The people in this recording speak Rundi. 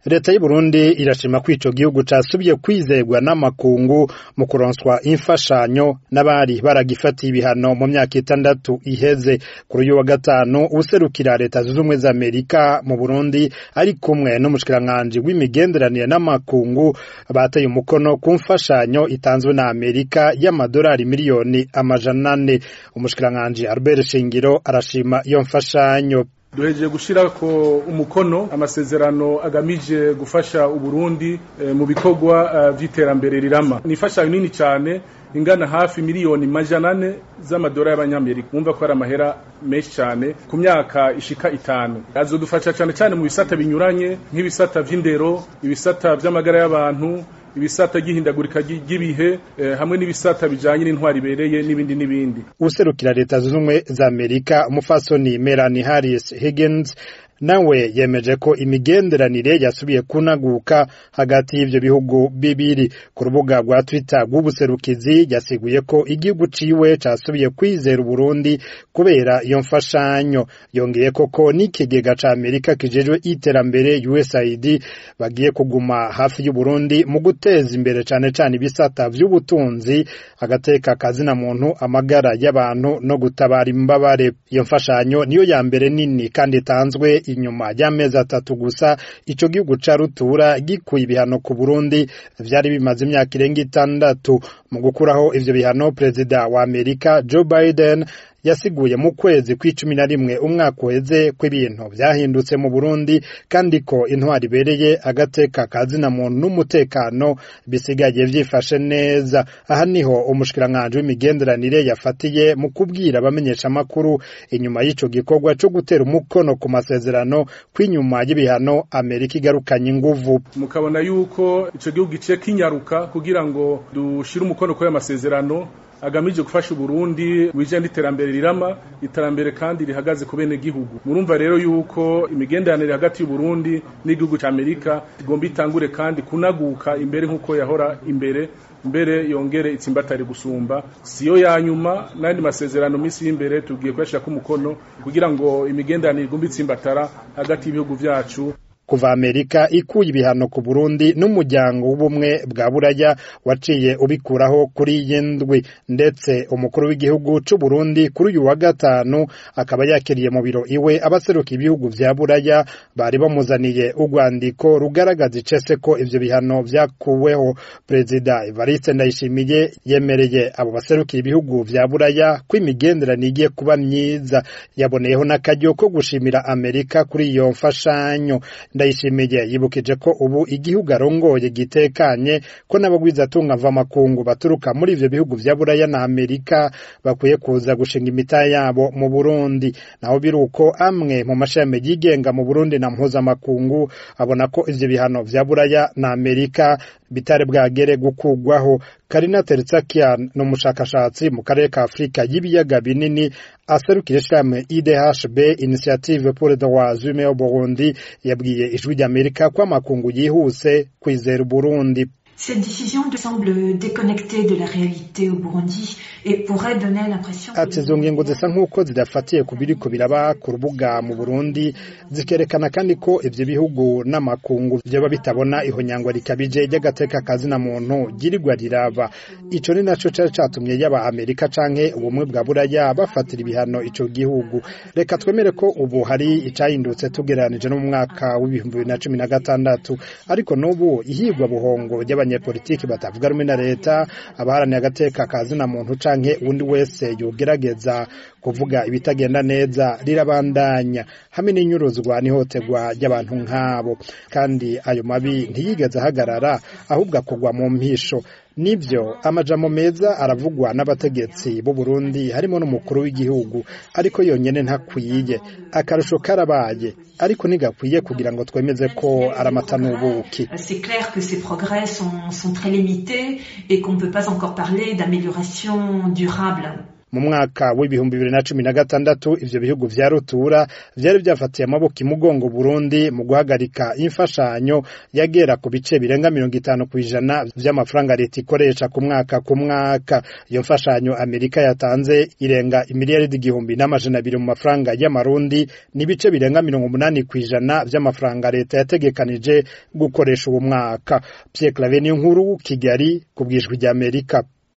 leta y'u Burundi irashima ko ico gihugu casubiye kwizerwa n'amakungu mu kuronswa imfashanyo n'abari baragifatiye ibihano mu myaka itandatu iheze kuri uyu wa gatanu userukira leta zunze ubumwe za Amerika mu Burundi ari kumwe n'umushikiranganji w'imigenderanire n'amakungu bateye umukono ku mfashanyo itanzwe na Amerika y'amadolari miliyoni amajana ane umushikiranganji Albert Shingiro arashima iyo mfashanyo duhejeje gushira ko umukono amasezerano agamije gufasha uburundi e, mu bikorwa uh, vy'iterambere rirama ni ifashanyo nini cyane ingana hafi miliyoni majana ane z'amadolari y'abanyamerika mwumva ko ari amahera menshi cyane ku myaka ishika itanu azodufasha cyane cyane mu bisata binyuranye nk'ibisata vy'indero ibisata vy'amagara y'abantu ibisata gihindagurika ry'ibihe eh, hamwe n'ibisata bijanye n'intwari ibereye n'ibindi n'ibindi userukira leta zunze ubumwe za Amerika umufasoni Melanie Harris Higgins nawe yemeje ko imigenderanire yasubiye kunaguka hagati y'ivyo bihugu bibiri ku rubuga rwa Twitter rw'ubuserukizi yasiguye ko igihugu ciwe casubiye kwizera Uburundi kubera iyo mfashanyo yongeye koko n'ikigega ca Amerika kijejwe iterambere USAID bagiye kuguma hafi y'u Burundi mu guteza imbere cane cane ibisata vy'ubutunzi agateka kazina muntu amagara y'abantu no gutabara imbabare iyo mfashanyo niyo ya mbere nini kandi itanzwe inyuma y'amezi atatu gusa ico gihugu ca rutura gikuye ibihano ku Burundi vyari bimaze imyaka irenga itandatu mu gukuraho ivyo bihano perezida wa Amerika Joe Biden yasiguye mu kwezi kw'icumi na rimwe umwaka uheze ko ibintu vyahindutse mu Burundi kandi ko intwari ibereye agateka kazina muntu n'umutekano bisigaye vyifashe neza aha niho umushikiranganji w'imigenderanire yafatiye mu kubwira abamenyesha amakuru inyuma y'ico gikorwa co gutera umukono ku masezerano kw'inyuma y'ibihano Amerika igarukanye inguvu mukabona yuko ico gihugu giciye kinyaruka kugira ngo dushire umukono kuri ayo masezerano agamije gufasha Burundi wije n'iterambere rirama iterambere kandi rihagaze ku bene gihugu murumva rero yuko imigenderanire hagati y'u Burundi n'igihugu ca Amerika igomba itangure kandi kunaguka imbere nkuko yahora imbere mbere yongere itsimbatari gusumba siyo ya nyuma n'andi masezerano misi y'imbere tugiye kuyashira ku mukono kugira ngo imigenderanire igomba itsimbatara hagati y'ibihugu vyacu kuva Amerika ikuye ibihano ku Burundi n'umuryango w'ubumwe bwa Buraya waciye ubikuraho kuri yendwi ndetse umukuru w'igihugu c'u Burundi kuri uyu wa gatanu akaba yakiriye mu biro iwe abaseruka ibihugu vya Buraya bari bamuzaniye urwandiko rugaragaza icese ko ivyo bihano vyakuweho Perezida Evariste Ndayishimiye yemereye abo baserukira ibihugu vya Buraya ko imigenderanire igiye kuba myiza yaboneyeho n'akaryo ko gushimira Amerika kuri iyo mfashanyo ndayishimiye yibukije ko ubu igihugu arongoye gitekanye ko n'abagwizatunga mvamakungu baturuka muri ivyo bihugu vya Buraya na Amerika bakwiye kuza gushinga imitahe yabo mu Burundi naho biruko amwe mu mashami yigenga mu Burundi na mpuzamakungu abona ko ivyo bihano vya Buraya na Amerika bitari bwagere gukugwaho Karina Teritsakian ni umushakashatsi mu karere ka Afurika y'ibiyaga binini aserukira ishirahamwe IDHB Initiative pour le droit humain au Burundi yabwiye ijwi ry'Amerika ko amakungu yihuse kwizera Burundi Cette décision semble déconnectée de la réalité au Burundi et pourrait donner l'impression ati izo ngingo zisa nk'uko zidafatiye ku biriko biraba ku rubuga mu Burundi zikerekana kandi ko ivyo bihugu n'amakungu vyoba bitabona ihonyangwa rikabije ry'agateka kazina muntu girirwa riraba ico ni naco cari catumye yaba Amerika canke ubumwe bwa Buraya bafatira ibihano ico gihugu reka twemere ko ubu hari icahindutse tugereranije no mu mwaka w'ibihumbi bibiri na cumi na gatandatu ariko n'ubu ihigwa buhongo ry'abanyepolitiki batavuga rumwe na leta abaharaniye agateka kazina muntu canke undi wese yogerageza kuvuga ibitagenda neza rirabandanya hamwe n'inyuruzwa n'ihotegwa ry'abantu nk'abo kandi ayo mabi ntiyigeze ahagarara ahubwo akugwa mu mpisho nibyo amajambo meza aravugwa n'abategetsi b'u Burundi harimo n'umukuru w'igihugu ariko yonyene ntakwiye akarusho karabaye ariko ntigakwiye kugira ngo twemeze ko ari amata n'ubuki C'est clair que ces progrès sont, sont très limités et qu'on ne peut pas encore parler d'amélioration durable. mu mwaka w'ibihumbi bibiri na cumi na gatandatu ivyo bihugu vya rutura vyari vyafatiye amaboko imugongo Burundi mu guhagarika imfashanyo yagera ku bice birenga mirongo itanu kw'ijana vy'amafaranga leta ikoresha ku mwaka ku mwaka iyo mfashanyo Amerika yatanze irenga imiliyaridi igihumbi n'amajana abiri mu mafaranga y'amarundi n'ibice birenga mirongo umunani kw'ijana vy'amafaranga leta yategekanije gukoresha uwo mwaka Pierre Claver nkuru Kigali ku bwijwi ry'Amerika